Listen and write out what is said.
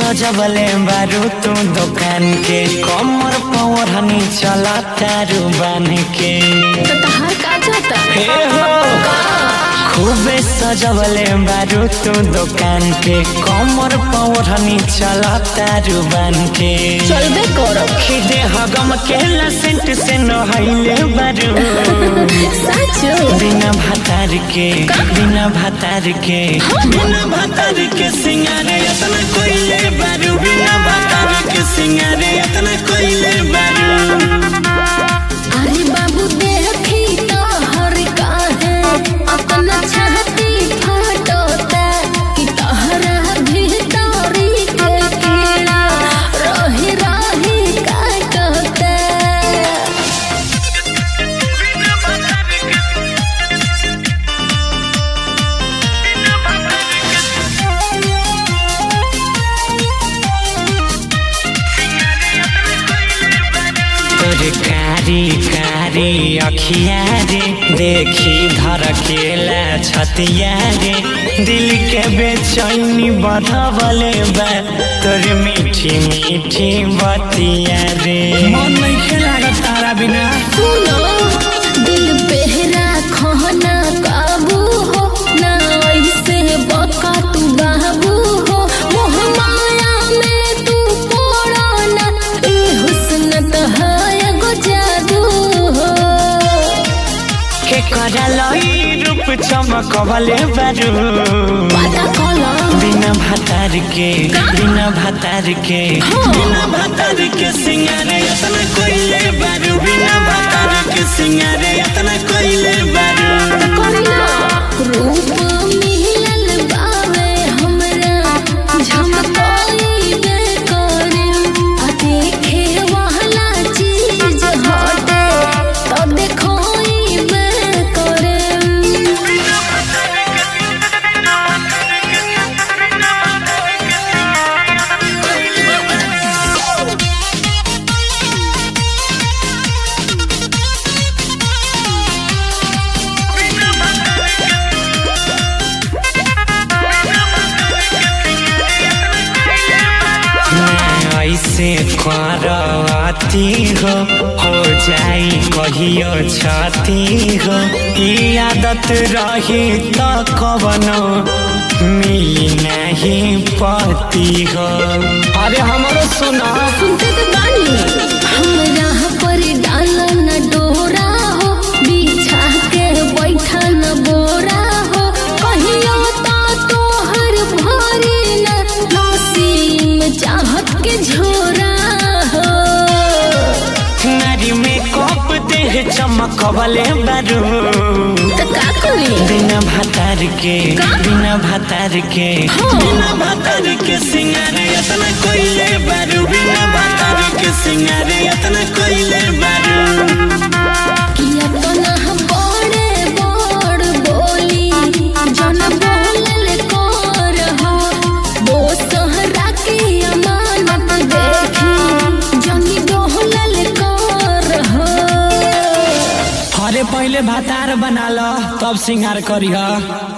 सजबले बारू तू दुकान के कमर पवरनी चला तारू बन के तो तहार का जाता हे हो खूबे सजबले बारू तू दुकान के कमर पवरनी चला तारू बन के चलबे करब खिदे हगम के सेंट से नहैले बारू साचो बिना भातार के बिना भातार के बिना भातार के सिंगारे इतना कोइले बारू बिना भातार के सिंगारे इतना कोइले बारू अरे बाबू देखी तो हर काहे अपना छाती फाटोता कि तहरा भीतरी के कीड़ा रही रही काटोता तोर कारी कारी अखिया रे देखी धड़केला छतिया रे दिल के बेचैनी बढ़वले बा तोर मीठी मीठी बतिया रे मन नहीं खेला तारा बिना सुनो दिल बेहरा खोना काबू हो ना ऐसे बका तू बाबू हो मोह माया में तू पड़ो ना ए हुस्न तो है एगो जादू हो के करलई रूप चमकवले बारू पता कलो बिना भातार के बिना भातार के बिना भातार के सिंगारे इतना कोइले बारू बिना भातार के सिंगारे इतना कोइले बारू करीना रूप मिलल बावे हमरा झमकोई बे करे आ देखे वाला चीज हटे तो देखोई बे करे ना ऐसे करवाती हो हो जाई कहियो छाती हो ई आदत रही तो कवनो मिली नहीं पति हो अरे हमारो सुना सुनते तो बानी हमरा पर डाल न डोरा हो बिछा के बैठा न बोरा हो कहियो तो तोहर भरी न नसीम चाहत के झोरा हो नारी में कप देह चमकवले बारू तो का करी बिना भातार के बिना भातार के बिना भातार के सिंगारे इतना कोइले बारू बिना भातार के सिंगारे इतना कोइले बारू किया तो ना हम बड़े बड़ बोली जन बोलल कर हो वो सहरा के अमानत देखी जनी डोलल कर हो अरे पहले भातार बना लो तब सिंगार करी